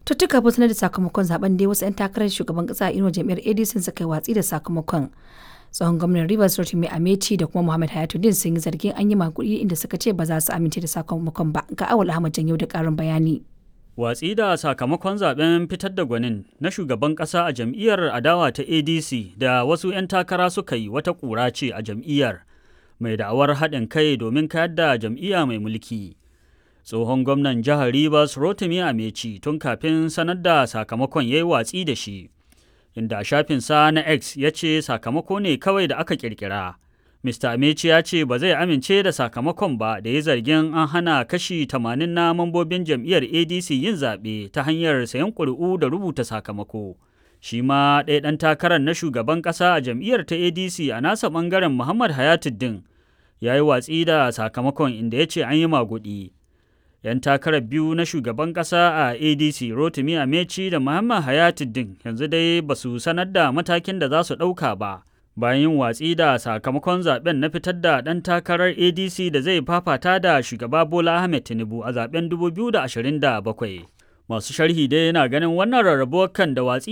tuttuka ba sanar da sakamakon zaben dai wasu 'yan takarar shugaban kasa a inuwar jam'iyyar adc suka yi watsi da sakamakon tsohon gwamnan rivers rotimi amechi da kuma muhammad hayatuddin sun yi zargin an yi makudi inda suka ce ba za su amince da sakamakon ba ga awal ahmad janyo da karin bayani Watsi da sakamakon zaben fitar da gwanin na shugaban ƙasa a jam'iyyar adawa ta ADC da wasu 'yan takara suka yi wata ƙura ce a jam'iyyar mai da'awar haɗin kai domin kayar da jam'iyya mai mulki. Tsohon gwamnan jihar Rivers Rotimi Amechi tun kafin sanar da sakamakon ya yi watsi da shi, inda shafinsa na X ya ce sakamako ne kawai da aka ƙirƙira. Mr. Amechi ya ce ba zai amince da sakamakon ba da ya zargin an hana kashi 80 na mambobin jam'iyyar ADC yin zaɓe ta hanyar sayan ƙuri'u da rubuta sakamako. Shi ma ɗaya ɗan takarar na shugaban ƙasa a jam'iyyar ta ADC a nasa ɓangaren Muhammad Hayatuddin ya yi watsi da sakamakon inda ya ce an yi maguɗi. 'Yan takarar biyu na shugaban ƙasa a ADC Rotimi Amechi da Muhammad Hayatuddin yanzu dai ba su sanar da matakin da za su ɗauka ba. bayan yin watsi da sakamakon zaben na fitar da ɗan takarar adc da zai fafata da shugaba bola ahmed tinubu a zaben 2027 masu sharhi dai yana ganin wannan rarrabuwar kan da watsi